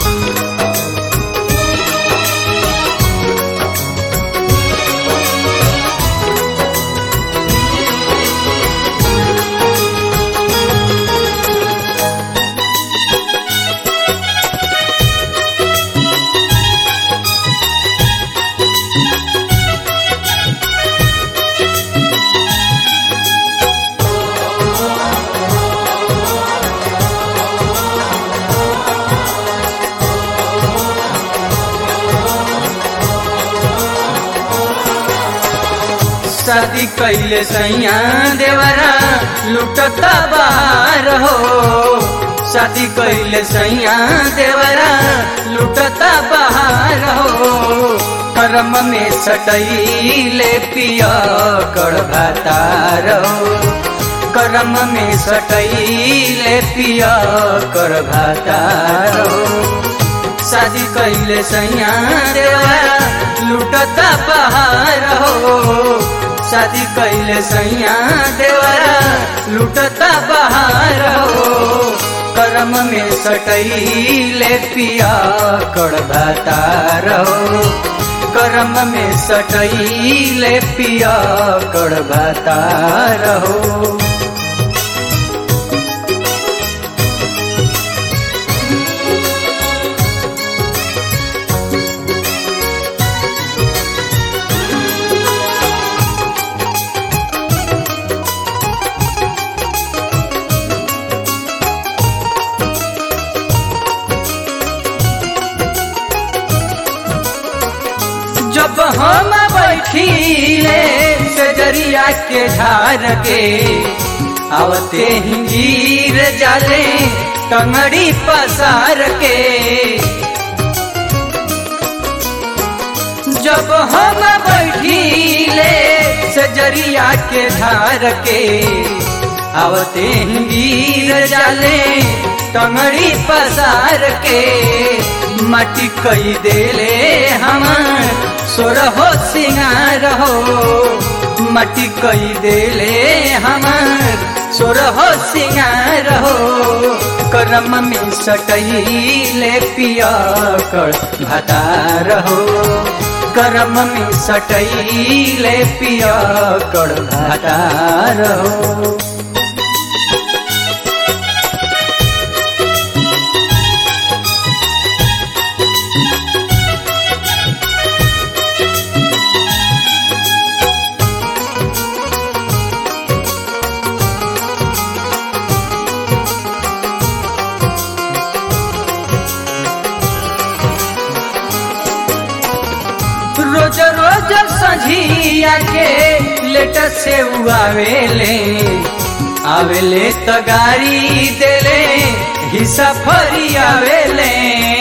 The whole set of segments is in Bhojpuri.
शादी कैले सैया देवरा लुटता बाहर हो शादी कैले सैया देवरा लुटता बाहर हो कर्म में सटैले पिया कर भातार हो कर्म में सटैले पिया कर भातार हो शादी कैले सैया देवरा लुटता बाहर हो शादी कैले सैया देवरा लुटता बाहर हो कर्म में सटैले पिया कर भातार हो कर्म में सटैले पिया कर भातार हो जब हम बैठीले सजरिया के झार के आवते ही गिर जाले टंगड़ी पसार के जब हम बैठीले सजरिया के झार के आवते ही गिर जाले टंगड़ी पसार के मटी कई देले हमार सोरहो सिंगार हो मटी कई देले हमार सोरहो सिंगार हो करम में सटैले पिया कर भतार हो करम में सटैले पिया कर भतार हो रोज रोज सझिया के लेट से आवेले आवेले तो गाड़ी देले हिस्सा फरी आवेले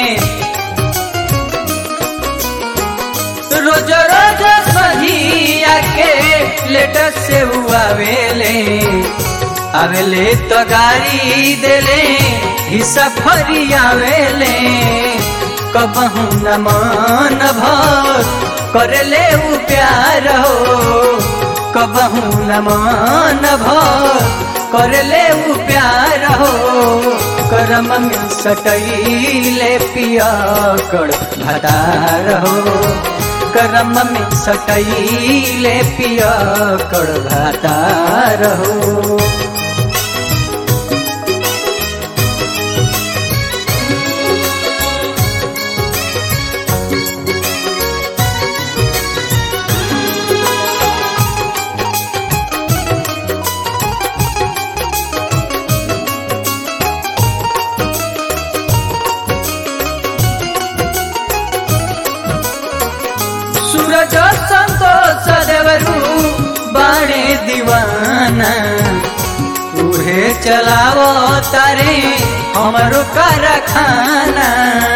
रोज रोज सझिया के लेट से आवेले आवेले तो गाड़ी देले हिस्सा फरी आवेले कबहू न मान भर करले उ प्यार हो कबहू न मान भर करले उ प्यार हो करम में सटैले पिया कर भदार हो करम में सटैले पिया कर भदार हो सूरज संतोष देवरू बाणे दीवाना उहे चलावो तारे हमरो कारखाना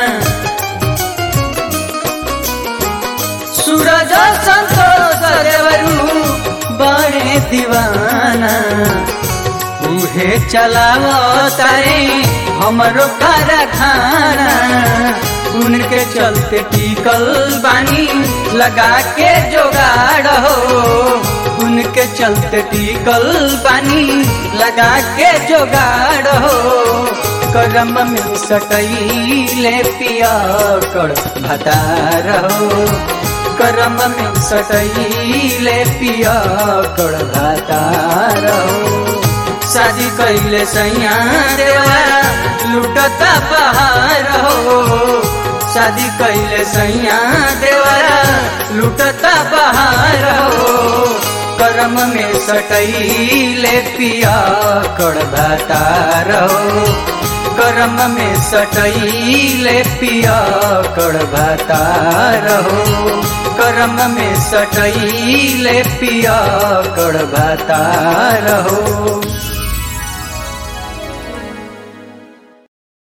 सूरज संतोष देवरू बाणे दीवाना उहे चलावो तारे हमरो कारखाना उनके चलते टिकल बानी लगा के जोगाड़ हो उनके चलते टिकल बानी लगा के जोगाड़ हो करम में सटैले पिया कर भतार हो करम में सटैले पिया कर भतार हो शादी कैले सैया देवा लुटता बहार हो शादी कैले सैया देवरा लुटता बहार हो करम में सटैले पिया कड़भातार हो करम में सटैले पिया कड़भातार हो करम में सटैले पिया कड़भातार हो